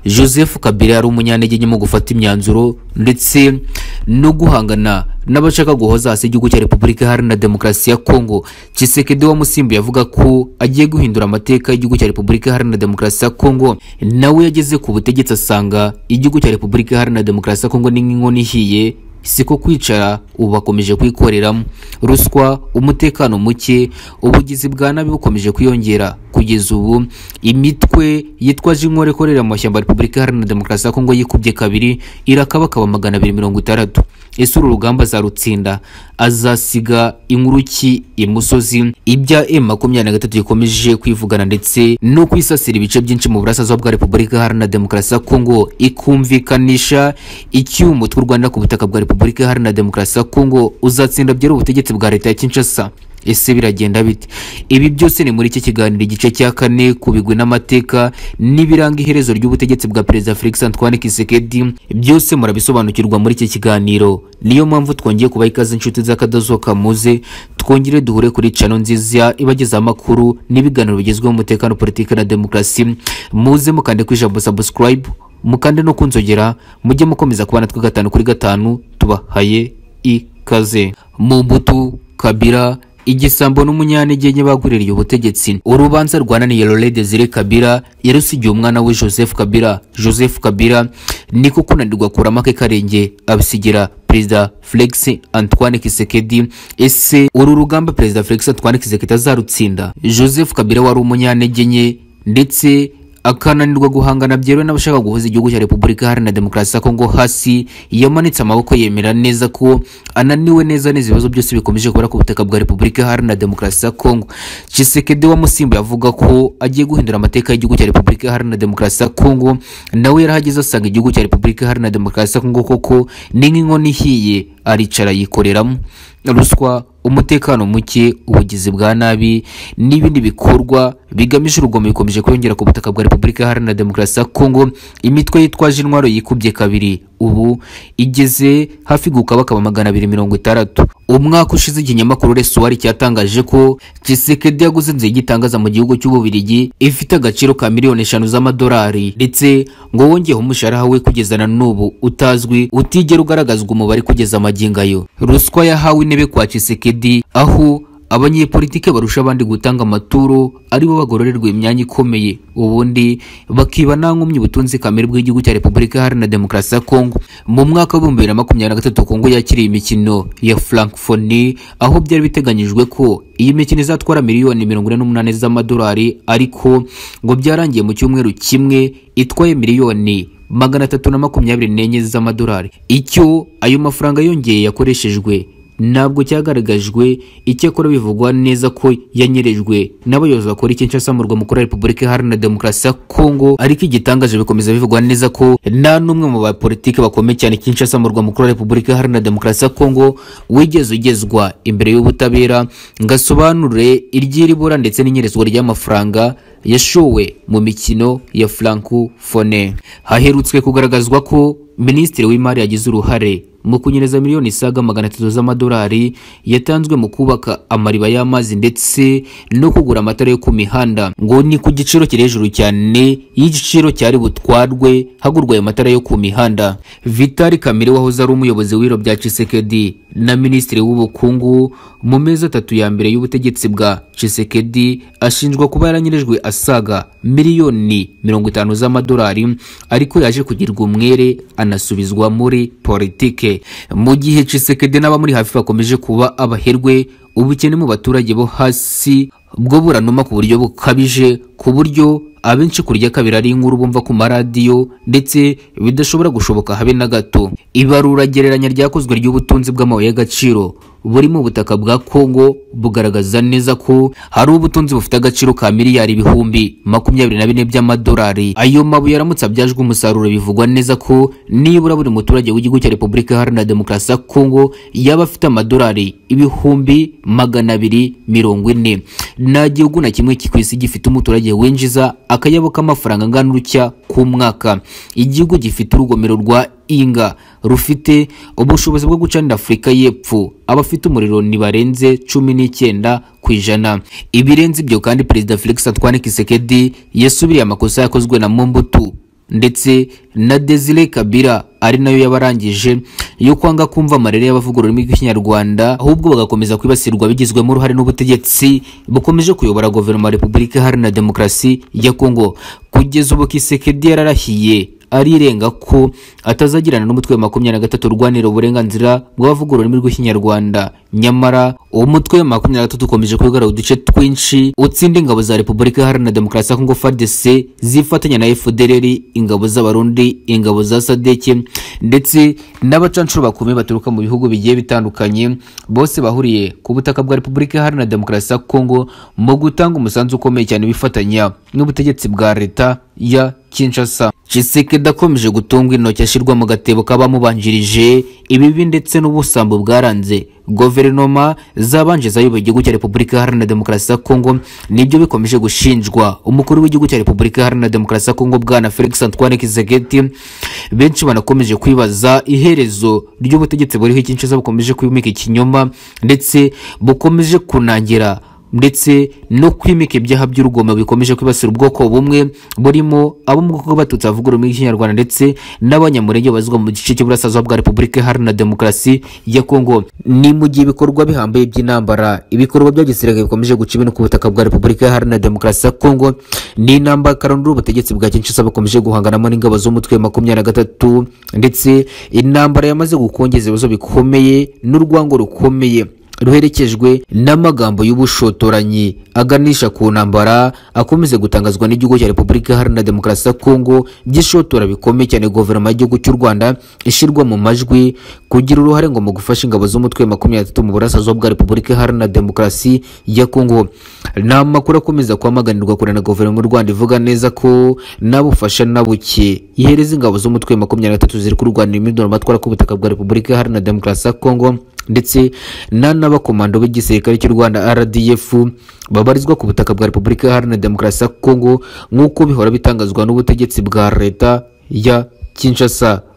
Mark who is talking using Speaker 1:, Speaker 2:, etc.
Speaker 1: joseph kabila yari umunyantege mu gufata imyanzuro ndetse no guhangana n'abashaka guhoza hasi igihugu cya repubulika iharanira demokarasi ya kongo kisekedi wamusimbuye avuga ko agiye guhindura amateka y'igihugu cya repubulika iharanira demokarasi ya kongo nawe yageze ku butegetsi asanga igihugu cya repubulika iharanira demokarasi ya kongo ni nk'inkono ihiye siko kwicara ubu bakomeje kwikoreramo ruswa umutekano muke ubugizi bwa nabi bukomeje kwiyongera kugeza ubu imitwe yitwaje inkware ikorera mu mashyamba ya repubulika iharanira demokarasi ya kongo yikubye kabiri irakabakaba magana abiri mirongo itandatu ese uru rugamba azarutsinda azasiga inkuruki imusozi ibya m makumyabiri na gatatu gikomeje kwivugana ndetse no kwisasira ibice byinshi mu burasirazuba bwa repubulika iharanira demokarasi ya kongo ikumvikanisha icyuho umutwe w'u rwanda ku butaka bwa repubulika iharanira demokarasi ya kongo uzatsinda byari ubutegetsi bwa leta ya kinshasa ese biragenda bite ibi byose ni muri iki kiganiro igice cya kane ku bigwi n'amateka n'ibiranga iherezo ry'ubutegetsi bwa perezida felix antoine kisekedi byose murabisobanukirwa muri iki kiganiro niyo mpamvu twongeye kubaha ikaze inshuti z'akadozoka muze twongere duhure kuri cano nziza ibagezaho amakuru n'ibiganiro bigezweho mu mutekano politiki na demokarasi muze mukande ku ijambo subscribe mukande no kunzogera mujye mukomeza kubana twe gatanu kuri gatanu tubahaye ikaze mu mbuto kabira igisambo n'umunyantegenye baguririye ubutegetsi urubanza rwananiye Laurent Desire Kabila yarusigiye umwana we Joseph Kabila Joseph Kabila niko kunanirwa kurama ke karenge abisigira perezida Felix Antoine Kisekedi ese uru rugamba perezida Felix Antoine Kisekedi azarutsinda Joseph Kabila wari umunyantegenye ndetse akananirwa guhangana byeruwe n'abashaka guhuza igihugu cya repubulika iharanira demokarasi ya kongo hasi yamanitse amaboko yemera neza ko ananiwe neza neza ibibazo byose bikomeje kubera ku butaka bwa repubulika iharanira demokarasi ya kongo cisekedi wamusimbuye avuga ko agiye guhindura amateka y'igihugu cya repubulika iharanira demokarasi ya kongo nawe yarahageze asanga igihugu cya repubulika iharanira demokarasi ya kongo koko ni nk'inkono ihiye aricara yikoreramo ruswa umutekano muke ubugizi bwa nabi n'ibindi bikorwa bigamije urugomo bikomeje kwiyongera ku butaka bwa repubulika iharanira demokarasi ya kongo imitwe yitwaje intwaro yikubye kabiri ubu igeze hafi gukabakaba magana abiri mirongo itandatu umwaka ushize ikinyamakuru resuwari cyatangaje ko kisekedi yaguze inzu y'igitangaza mu gihugu cy'ububirigi ifite agaciro ka miliyoni eshanu z'amadolari ndetse ngo wongeyeho umushahara we kugeza na n'ubu utazwi utigera ugaragazwa umubare kugeza amagingo ayo ruswa yahawe intebe kwa kisekedi aho abanyepolitike barusha abandi gutanga amaturo aribo bagororerwa imyanya ikomeye ubundi bakiba nta nkomyi ubutunzi kamere bw'igihugu cya repubulika iharanira demokarasi ya kongo mu mwaka w'ibihumbi bibiri na makumyabiri na gatatu kongo yakiriye imikino ya frankfoni aho byari biteganyijwe ko iyi mikino izatwara miliyoni mirongo ine n'umunani z'amadolari ariko ngo byarangiye mu cyumweru kimwe itwaye miliyoni magana atatu na makumyabiri n'enye z'amadolari icyo ayo mafaranga yongeye yakoreshejwe ntabwo cyagaragajwe icyakora bivugwa neza ko yanyerejwe n'abayobozi bakora ikinshasa mu mukuru wa repubulika iharanira demokarasi ya kongo ariko igitangaje bikomeza bivugwa neza ko nta n'umwe mu bapolitiki bakomeye cyane kinshasa mu mukuru wa repubulika iharanira demokarasi ya kongo wigeze ugezwa imbere y'ubutabera ngo asobanure iry'iribura ndetse n'inyerezwa ry'amafaranga yashowe mu mikino ya frankofone haherutswe kugaragazwa ko minisitiri w'imari yagize uruhare mu kunyereza miliyoni isaga magana atatu z'amadolari yatanzwe mu kubaka amariba y'amazi ndetse no kugura amatara yo ku mihanda ngo ni ku giciro kiri hejuru cyane y'igiciro cyari butwarwe hagurwa ayo matara yo ku mihanda vitali kamere wahoze ari umuyobozi w'ibiro bya cisekedi na minisitiri w'ubukungu mu mezi atatu ya mbere y'ubutegetsi bwa cisekedi ashinjwa kuba yaranyerejwe asaga miliyoni mirongo itanu z'amadolari ariko yaje kugirwa umwere anasubizwa muri politike mu gihe cisekedi n'abamuri hafi bakomeje kuba abaherwe ubukene mu baturage bo hasi bwo buranuma ku buryo bukabije ku buryo abenshi kurya kabiri ari inkuru bumva ku maradiyo ndetse bidashobora gushoboka habe na gato ibarura gereranya ryakozwe ry'ubutunzi bw'amabuye y'agaciro buri mu butaka bwa kongo bugaragaza neza ko hari ubutunzi bufite agaciro ka miliyari ibihumbi makumyabiri na bine by'amadolari ayo mabuye aramutse abyajwe umusaruro bivugwa neza ko nibura buri muturage w'igihugu cya repubulika iharanira demokarasi ya kongo yaba afite amadolari ibihumbi magana abiri mirongo ine nta gihugu na kimwe ku isi gifite umuturage winjiza akayabo k'amafaranga angana urutya ku mwaka igihugu gifite urugomero rwa inga rufite ubushobozi bwo gucanira afurika y'epfo abafite umuriro ntibarenze cumi n'icyenda ku ijana ibirenze ibyo kandi perezida felix antoine kisekedi yasubiriye amakosa yakozwe na mombutu ndetse na desire kabira ari nayo yabarangije yo kwanga kumva amarere y'abavuga ururimi rw'ikinyarwanda ahubwo bagakomeza kwibasirwa bigizwemo uruhare n'ubutegetsi bukomeje kuyobora guverinoma ya repubulika iharanira demokarasi ya kongo kugeza ubu kisekedi yararahiye arirenga ko atazagirana n'umutwe wa makumyabiri na gatatu urwanira uburenganzira bw'abavuga ururimi rw'ikinyarwanda nyamara uwo mutwe wa makumyabiri na gatatu ukomeje kugarura uduce twinshi utsinda ingabo za repubulika iharanira demokarasi ya kongo frdc zifatanya na fdrr ingabo z'abarundi ingabo za sadeke ndetse n'abacanshuro bakumi baturuka mu bihugu bigiye bitandukanye bose bahuriye ku butaka bwa repubulika iharanira demokarasi ya kongo mu gutanga umusanzu ukomeye cyane bifatanya n'ubutegetsi bwa leta ya Kinshasa Tshisekedi akomeje gutungwa intoki ashyirwa mu gatebo k'abamubanjirije ibibi ndetse n'ubusambo bwaranze guverinoma zabanje zayoboye igihugu cya repubulika iharanira demokarasi ya kongo nibyo bikomeje gushinjwa umukuru w'igihugu cya repubulika iharanira demokarasi ya kongo bwana felix antoine kizegeti benshi banakomeje kwibaza iherezo ry'ubutegetsi buriho Kinshasa bukomeje kwimika ikinyoma ndetse bukomeje kunangira ndetse no kwimika ibyaha by'urugomo bikomeje kwibasira ubwoko bumwe burimo abo mu bwoko bw'abatutsi bavuga ururimi rw'ikinyarwanda ndetse n'abanyamurenge babarizwa mu gice cy'iburasirazuba bwa repubulika iharanira demokarasi ya kongo ni mu gihe ibikorwa bihambaye by'intambara ibikorwa bya gisirikare bikomeje guca ibintu ku butaka bwa repubulika iharanira demokarasi ya kongo ni intambara karundura ubutegetsi bwa kinshasa bukomeje guhanganamo n'ingabo z'umutwe wa makumyabiri na gatatu ndetse intambara yamaze gukongeza ibibazo bikomeye n'urwango rukomeye ruherekejwe n'amagambo y'ubushotoranyi aganisha ku ntambara akomeze gutangazwa n'igihugu cya repubulika iharanira demokarasi ya kongo by'ishotora bikomeye cyane guverinoma y'igihugu cy'u rwanda ishyirwa mu majwi kugira uruhare ngo mu gufasha ingabo z'umutwe wa makumyabiri na mu burasirazuba bwa repubulika iharanira demokarasi ya kongo ni amakuru akomeza kwamaganirwa kure na guverinoma y'u rwanda ivuga neza ko nabufasha na buke ihereza ingabo z'umutwe wa makumyabiri na gatatu ziri kurwanira imyirondoro matwara ku butaka bwa repubulika iharanira demokarasi ya kongo ndetse n'abakomando b'igisirikare cy'u rwanda rdf babarizwa ku butaka bwa repubulika iharanira demokarasi ya kongo nk'uko bihora bitangazwa n'ubutegetsi bwa leta ya kinshasa